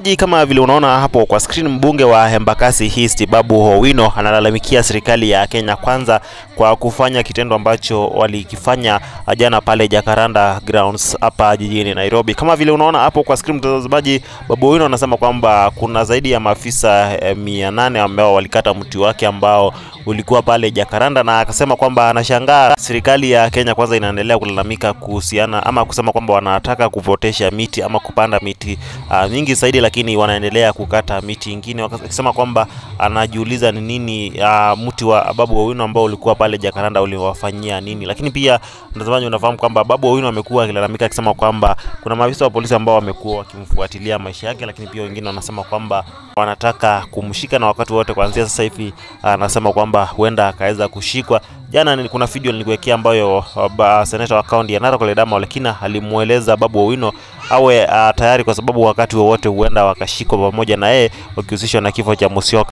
Kama vile unaona hapo kwa screen, mbunge wa Embakasi East Babu Owino analalamikia serikali ya Kenya Kwanza kwa kufanya kitendo ambacho walikifanya jana pale Jacaranda Grounds hapa jijini Nairobi. Kama vile unaona hapo kwa screen, mtazamaji, Babu Owino anasema kwamba kuna zaidi ya maafisa eh, mia nane ambao walikata mti wake ambao ulikuwa pale Jacaranda, na akasema kwamba anashangaa serikali ya Kenya Kwanza inaendelea kulalamika kuhusiana ama kusema kwamba wanataka kupotesha miti ama kupanda miti uh, mingi zaidi, lakini wanaendelea kukata miti ingine, akisema kwamba anajiuliza ni nini uh, mti wa Babu Owino ambao ulikuwa pale Jacaranda uliwafanyia nini. Lakini pia mtazamaji, unafahamu kwamba Babu Owino amekuwa akilalamika akisema kwamba kuna maafisa wa polisi ambao wamekuwa wakimfuatilia maisha yake, lakini pia wengine wanasema kwamba wanataka kumshika na wakati wote kuanzia sasa hivi anasema kwamba huenda akaweza kushikwa. Jana ni- kuna video nilikuwekea ambayo uh, ba- seneta wa kaunti ya Narok Ledama Olekina alimweleza Babu Owino awe uh, tayari kwa sababu wakati wowote huenda wakashikwa pamoja na yeye wakihusishwa na kifo cha Musyoka.